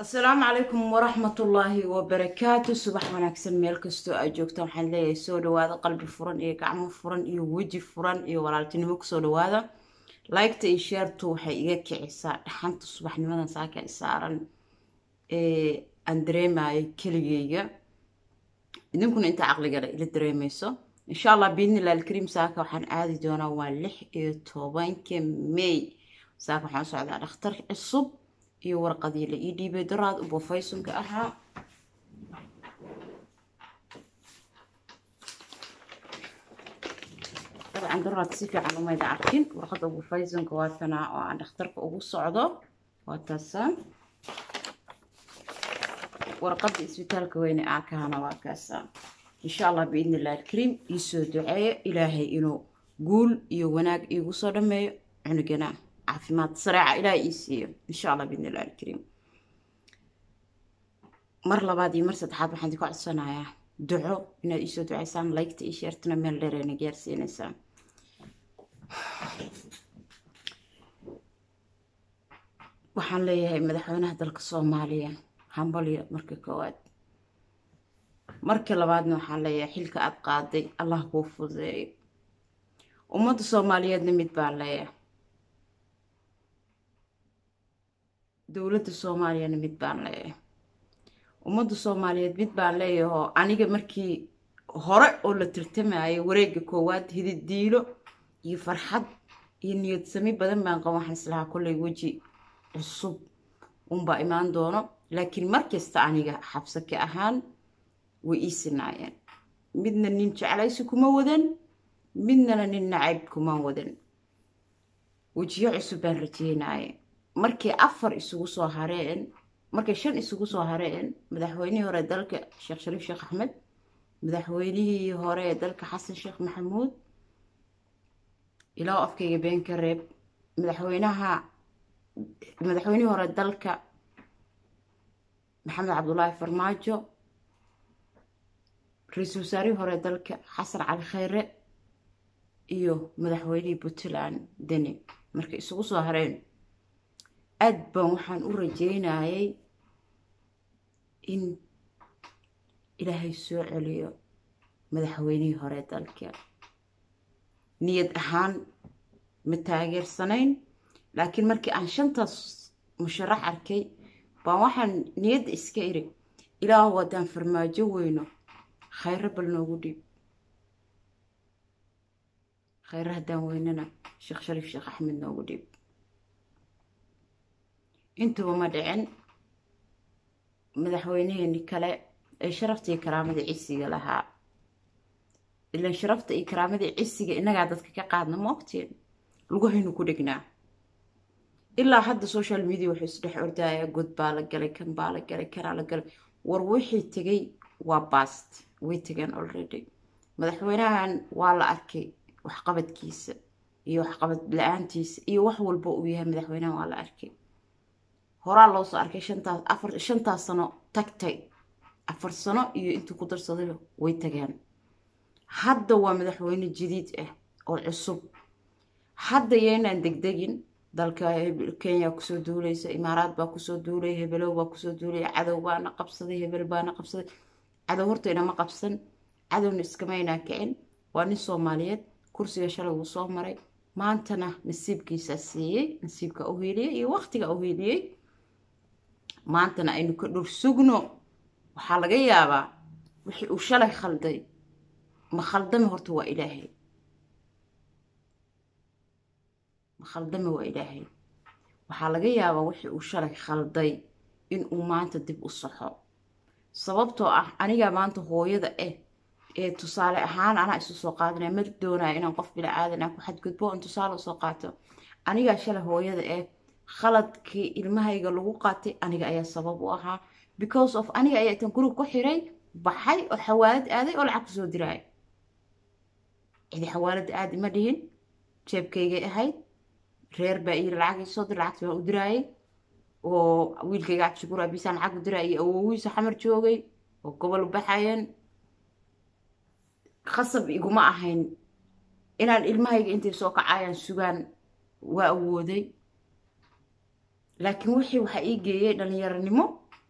asalaamu calaykum waraxmatullaahi wabarakaatu subax wanaagsan meel kastoo aad joogta waxaan leeyahay soo dhawaada qalbi furan iyo gacmo furan iyo weji furan iyo walaaltinimo kusoo dhawaada liketa iyo sheertu waxay iga kicisaa dhaxanta subaxnimadan saaka saaran ee aan dareemayo keligeyga idinkuna inta caqligale ila dareemeyso insha allah biidnilah alkariim saaka waxaan aadi doonaa waa lix iyo tobanka may saaka waxaan u socdaa dhakhtar cusub iyo warqadii la ii dhiibay daraad ubo faysonka ahaa dabcan daraad si fiican umayda arkin warqadda ubo faysonka waa tanaa oo aan dhakhtarka ugu socdo waa taasaan warqadda isbitaalka weyne aa kahana waa kaasaan insha allah biidni illah alkariim iisoo duceeyo ilaahay inuu guul iyo wanaag iigu soo dhameeyo cunugana caafimaad sareeca ilaahay ii siiyo insha allah biidni illah alkariim mar labaad iyo mar saddexaad waxaan idinka codsanayaa duco inaad iisoo duceysaan laygta ii sheertana meel dheereyna gaarsiinaysaan waxaan leeyahay madaxweynaha dalka soomaaliya hambalyo marka koowaad marka labaadna waxaan leeyahay xilka aad qaaday allah kuu fududeeyo ummadda soomaaliyeedna mid baan leeyahay dowladda soomaaliyana mid baan leeyahay ummadda soomaaliyeed mid baan leeyahoo aniga markii hore oo la tartamayo wareega koowaad hididiilo iyo farxad iyo niyad sami badan baan qaba waxaan islahaa kollay weji cusub unbaa imaan doono laakiin markasta aniga xabsake ahaan way ii sinaayeen midna nin jeclaysi kuma wadan midnana nin nacayb kuma wadan wejiyo cusub baan rajeynaye markay afar isugu soo hareen markay shan isugu soo hareen madaxweynihii hore dalka sheekh shariif sheekh axmed madaxweynihii hore dalka xasan sheekh maxamuud ilaa afkayga been ka reeb madaxweynaha madaxweynihii hore dalka maxamed cabdulaahi farmaajo ra-iisul wasaarihii hore dalka xasan cali khayre iyo madaxweynihii puntland deni markay isugu soo hareen aad baan waxaan u rajeynayay in ilaahay soo celiyo madaxweynihii hore dalka niyad ahaan ma taageersanayn laakiin markii aan shantaas musharax arkay baan waxaan niyadda iska iri ilaahu haddaan farmaajo weyno khayro bal noogu dhiib khayro haddaan weynana sheekh shariif sheekh axmed noogu dhiib intuba ma dhicin madaxweyneheeni kale ee sharafta iyo karaamada cisiga lahaa ilaan sharafta iyo karaamadii cisiga innagaa dadka ka qaadna ma ogtiin lugahaynu ku dhignaa ilaa hadda social media wuxuu isdhex ordaya god baa la galay kan baa la galay kanaa la galay war wixii tegay waa bast way tegeen already madaxweynahan waa la arkay waxqabadkiisa iyo waxqabad la-aantiisa iyo wax walba uu yahay madaxweynahan waa la arkay horaa loo soo arkay shantaas afar shantaas sano tagtay afar sano iyo intuu ku darsaday way tageen hadda waa madaxweyne jadiid ah oo cusub hadda yaynaan degdegin dalka kenya kusoo duuleysa imaaraad baa kusoo duulaya hebelow baa kusoo duulaya cadow baana qabsaday hebel baana qabsaday cadow horta inama qabsan cadowna iskamaynaa kicin waa nin soomaaliyeed kursiga shalay wuu soo maray maantana nasiibkiisaa siiyey nasiibka u hiiliyey iyo waqtiga u hiiliyey maantana aynu ka dhur sugno waxaa laga yaabaa wixii uu shalay khalday ma khaldame horta waa ilaahay ma khaldame waa ilaahay waxaa laga yaabaa wixii uu shalay khalday inuu maanta dib u saxo sababtoo ah anigaa maanta hooyada ah ee tusaale ahaan anaa isu soo qaadanaya ma doonaya inaan qof bila aadan aan ku xadgudbo on tusaale usoo qaato anigaa shalay hooyada ah khaladkii ilmahayga lagu qaatay aniga ayaa sabab u ahaa because of aniga ayaa itan guriga ku xiray baxay oo xawaalad aaday oo lacag kusoo diraaya cidi xawaalada aadi ma dhihin jeebkaygay ahayd reer baa iyiri lacagii soo dir lacagti baan u diraayay oo wiilkayga cabdishakuur abisaan lacag u diraayay awowiisa xamar joogay oo gobol u baxayeen khasab iguma ahayn inaan ilmahayga intay soo kacayaan sugaan waa awooday laakiin wixii waxaa ii geeyey dhalinyaronimo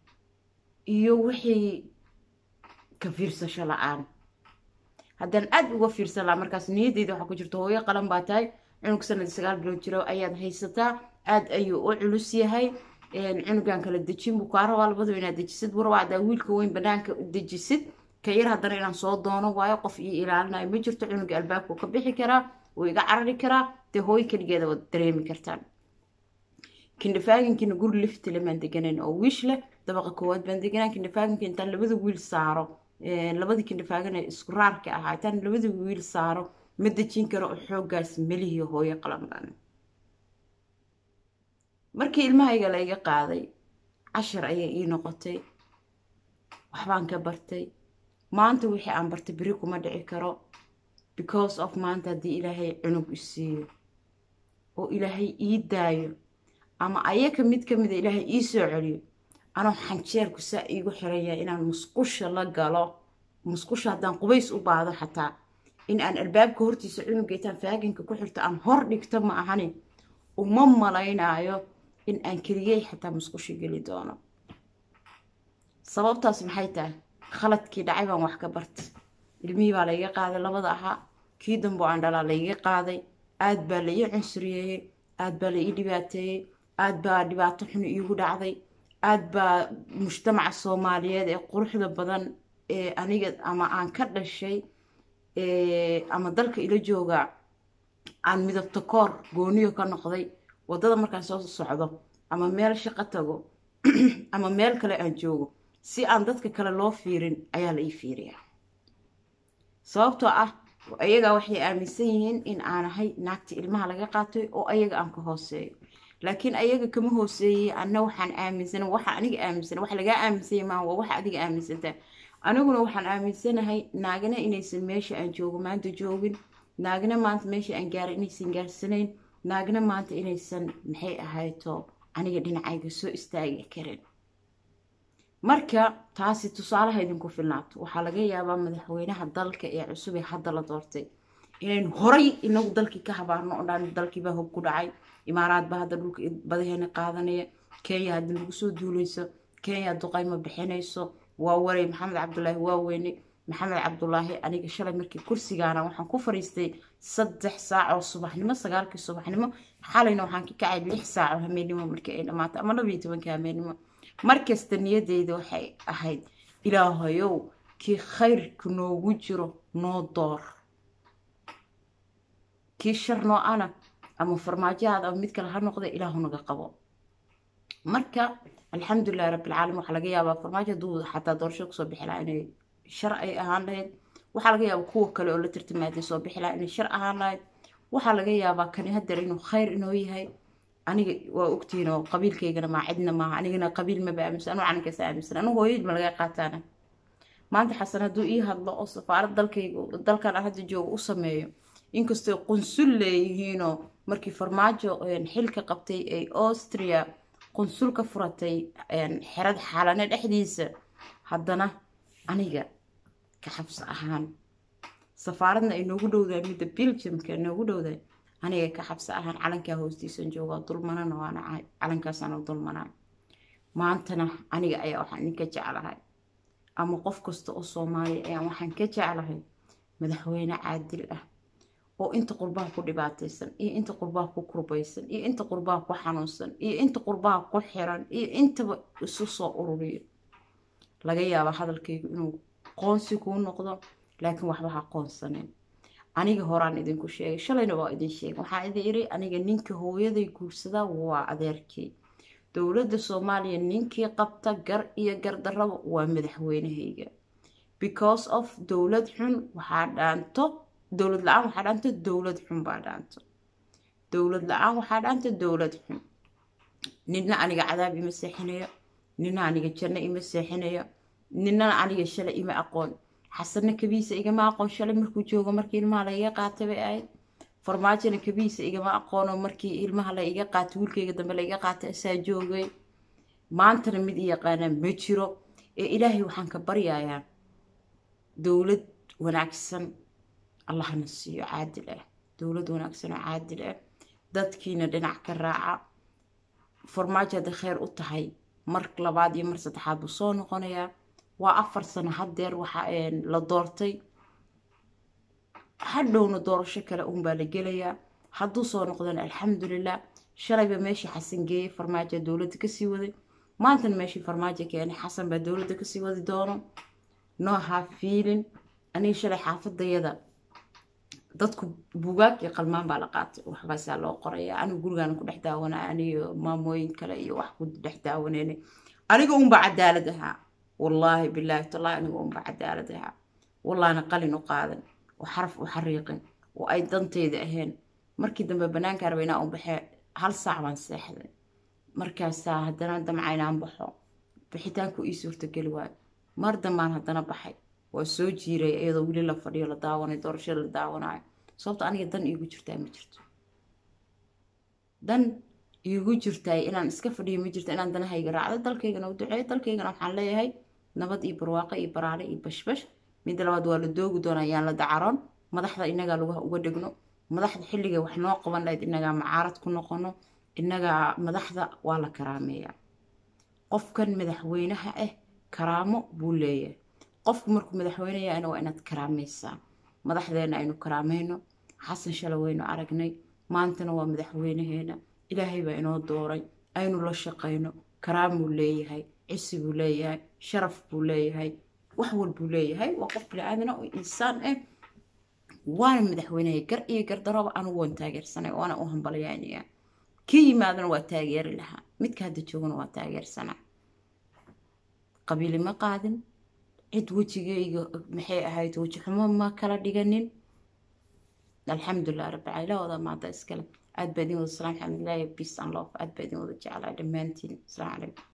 iyo wixii ka fiirsasho la-aan haddaan aada uga fiirsan lahaa markaas niyadeyda waxaa ku jirta hooyo qalan baa tahay cunug sanadii sagaal bilood jiro ayaad haysataa aada ayuu u culus yahay cunugan kala dejin buu kaa rabaa labadu inaad dejisid warwa haddaa wiilka weyn banaanka dejisid ka yar haddana inaan soo doono waayo qof io ilaalinayo ma jirto cunuga albaabkuu ka bixi karaa wuu iga carari karaa dee hooyo keligeeda waad dareemi kartaan kindhafaaginkiina guri liftile maan deganayn oo wiish leh dabaqa koowaad baan deganaan kindhafaaginka intaan labada wiil saaro labadii kindhafaagana isku raarka ahaa intaan labada wiil saaro ma dejin karo oo xooggaas melihiyo hooyo qalan baan markii ilmahayga la iga qaaday cashar ayay ii noqotay waxbaan ka bartay maanta wixii aan bartay beri kuma dhici karo because of maanta haddii ilaahay cunug isiiyo oo ilaahay ii daayo ama ayaka mid ka mida ilaahay ii soo celiyo anoo xanjeerku saa iigu xiran yahay inaan musqusha la galo musqusha haddaan qubays u baado xataa in aan albaabka hortiisa cunuga intaan faaginka ku xirto aan hor dhigto ma ahani uma malaynaayo in aan keliyey xataa musqusha geli doono sababtaas maxay tahay khaladkii dhacay baan wax ka bartay ilmihii baa layga qaaday labada ahaa kii dambo aan dhalaa layga qaaday aad baa la ii cunsuriyeeyey aad baa la ii dhibaateeyey aad baa dhibaato xun iigu dhacday aad baa mujtamaca soomaaliyeed ee quruxda badan ee aniga ama aan ka dhashay ama dalka ila jooga aan midabto koor gooniyo ka noqday waddada markaan soo socdo ama meel shaqo tago ama meel kale aan joogo si aan dadka kale loo fiirin ayaa la ii fiiriyaa sababtoo ah ayagaa waxay aaminsan yihiin in aan ahay naagta ilmaha laga qaatay oo ayaga aan ka hooseeyo laakiin ayaga kama hooseeyey anna waxaan aaminsana waxa aniga aaminsana wax lagaa aaminsanya maaha waa waxa adiga aaminsantaa aniguna waxaan aaminsanahay naagina inaysan meesha aan joogo maanta joogin naagina maanta meesha aan gaaray inaysan gaarsanayn naagina maanta inaysan maxay ahayto aniga dhinacayga soo istaagi karin marka taasi tusaalaha idinku filnaato waxaa laga yaabaa madaxweynaha dalka ee cusub ee hadda la doortay inaynu horay inagu dalkii ka habaarno oo dhan dalkiibaa hog ku dhacay imaaraad baa hadda dhulka badaheena qaadanaya kenya hadda lagu soo duulayso kenya duqayma bixinayso waa waray maxamed cabdulaahi waaweyne maxamed cabdulaahi aniga shalay markii kursigaana waxaan ku fariistay saddex saac oo subaxnimo sagaalkii subaxnimo xalayna waxaan ka kacay lix saac oo hameennimo markii ay dhammaatay ama labiyo tobanka hameennimo markasta niyadeyda waxay ahayd ilaahayow kii khayrka noogu jiro noo door kii shar noo ana ama farmaajahaada ama mid kale ha noqda ilaahu naga qabo marka alxamdulilahi rabbilcaalamiin waxaa laga yaabaa farmaajo hadduu xataa doorasho kusoo bixi lahaa inay shar ay ahaan lahayd waxaa laga yaabaa kuwa kale oo la tartamaaday soo bixi lahaa inay shar ahaan lahayd waxaa laga yaabaa kani hadeer inuu khayr inoo yahay aniga waa ogtihiin oo qabiilkaygana maa cidna maaha anigana qabiil maba aaminsan anuu calankaasa aaminsan anigu hooyadii ma laga qaataana maanta xasan hadduu ii hadlo oo safaarad dalkayga dalkan aan hadda joogo u sameeyo inkastoo qunsul leeyihiinoo markii farmaajo xilka qabtay ay austria qunsul ka furatay xerad xaalane dhexdiisa haddana aniga ka xabso ahaan safaaradna ay noogu dhowdahay midda belgiumka noogu dhowdahay aniga ka xabso ahaan calankaa hoostiisan joogaa dulmanana waana ahay calankaasaan dulmanaa maantana aniga ayaa waxaan idinka jeclahay ama qof kasta oo soomaaliya ayaan waxaan ka jeclahay madaxweyne caadil ah oo inta qurbaha ku dhibaataysan iyo inta qurbaha ku kurbaysan iyo inta qurbaha ku xanuunsan iyo inta qurbaha ku xiran iyo intaba isu soo ururiyo laga yaaba hadalkaygu inuu qoonsi kuu noqdo laakiin waxba ha qoonsanin aniga horaan idinku sheegay shalayna waa idin sheegay waxaan idin iri aniga ninka hooyaday guursadaa waa adeerkii dowladda soomaaliya ninkii qabta gar iyo gardarraba waa madaxweynahayga because of dowlad xun waxaa dhaanto dowlad la-aan waxaa dhaanto dowlad xun baa dhaanto dowlad la-aan waxaa dhaanto dowlad xun nina aniga cadaab ima seexinayo nina aniga janno ima seexinayo ninana aniga shalay ima aqoon xasanna kabiisa igama aqoon shalay markuu joogo markii ilmaha la iga qaatay bay ahayd farmaajona kabiisa igama aqoono markii ilmaha la iga qaatay wiilkayga dambe la iga qaatay asaa joogay maantana mid i yaqaanaa ma jiro ee ilaahay waxaan ka baryayaa dowlad wanaagsan allahna siiyo caadil ah dowlad wanaagsan oo caadil ah dadkiina dhinac ka raaca farmaajo hadday kheyr u tahay mar labaad iyo mar saddexaad buu soo noqonayaa waa afar sano haddeer waxa la doortay hadhowna doorasho kale uunbaa la gelayaa hadduu soo noqdana alxamdulilah shalayba meeshii xasan geeyey farmaajo dowladda kasii waday maantana meeshii farmaajo keenay xasan baa dowladda kasii wadi doono noo haa fiilin aniga shalay xaafadayada dadku bugaag iyo qalmaan baa la qaatay waxbaasaa loo qoraya anigu gurigaan ku dhex daawanaya aniyo maamooyin kale iyo wax ku dhex daawaneynay aniga unba cadaalad ahaa wallaahi bilaahi tallaahi aniga unba cadaalad ahaa wallaana qalin u qaadan oo xaraf u xariiqin oo ay danteyda ahayn markii dambe banaanka raba inaa u baxee hal saac baan seexday markaasaa haddana damca inaan baxo bixitaanku ii suurtageli waayo mar dambaan haddana baxay waa soo jiiray iyadoo weli la fadhiyo la daawanayo doorashada la daawanayo sababto aniga dan iigu jirtaa ma jirto dan iigu jirtaa inaan iska fadhiyo ma jirto inaan danahayga raacdo dalkaygana u duceeyo dalkaygana waxaan leeyahay nabad iyo barwaaqo iyo baraare iyo bashbash midda labaad waa la doogi doonaa yaan la dacaroon madaxda inagaa lugaha uga dhigno madaxda xilliga wax noo qaban lahayd inagaa macaarad ku noqono inagaa madaxda waa la karaameeyaa qofkan madaxweynaha ah karaamo buu leeyahay qofku markuu madaxweyneyana waa inaad karaamaysaa madaxdeena aynu karaameyno xasan shala waynu aragnay maantana waa madaxweynaheena ilaahay baa inoo dooray aynu la shaqayno karaamuu leeyahay cisi buu leeyahay sharaf buu leeyahay wax walbuu leeyahay waa qof bili-aadana oo insaan ah waana madaxweynahay gar iyo gardarooba anugu waan taageersanay waana u hambalyaynaya kii yimaadana waa taageeri lahaa midka hadda joogana waa taageersanaa qabiili ma qaadin cid wejigayga maxay ahayd weji xumo ma kala dhiganin alxamdulilah rabbilcaalamiin wada maada iskale aad baa idin wada salaam alxamdulilah peace and love aad baa idin wada jeclaa dhammaantiin asalaamu calaykum